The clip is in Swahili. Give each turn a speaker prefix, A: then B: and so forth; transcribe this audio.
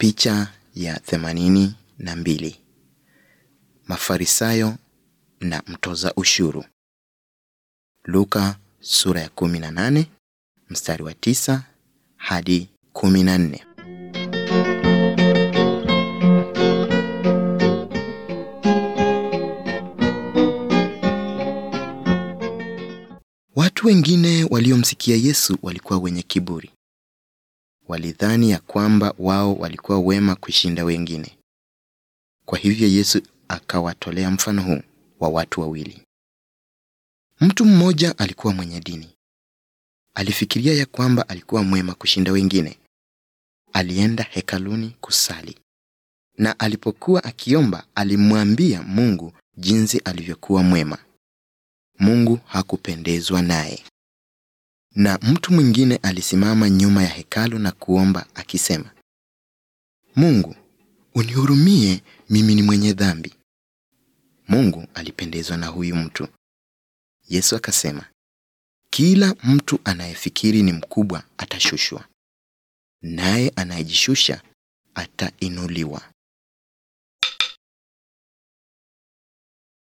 A: Picha ya themanini na mbili. Mafarisayo na mtoza ushuru. Luka sura ya 18 mstari wa 9 hadi 14. Watu wengine waliomsikia Yesu walikuwa wenye kiburi. Walidhani ya kwamba wao walikuwa wema kushinda wengine. Kwa hivyo Yesu akawatolea mfano huu wa watu wawili. Mtu mmoja alikuwa mwenye dini. Alifikiria ya kwamba alikuwa mwema kushinda wengine. Alienda hekaluni kusali. Na alipokuwa akiomba, alimwambia Mungu jinsi alivyokuwa mwema. Mungu hakupendezwa naye. Na mtu mwingine alisimama nyuma ya hekalu na kuomba akisema, Mungu, unihurumie, mimi ni mwenye dhambi. Mungu alipendezwa na huyu mtu. Yesu akasema, kila mtu anayefikiri ni mkubwa atashushwa, naye anayejishusha atainuliwa.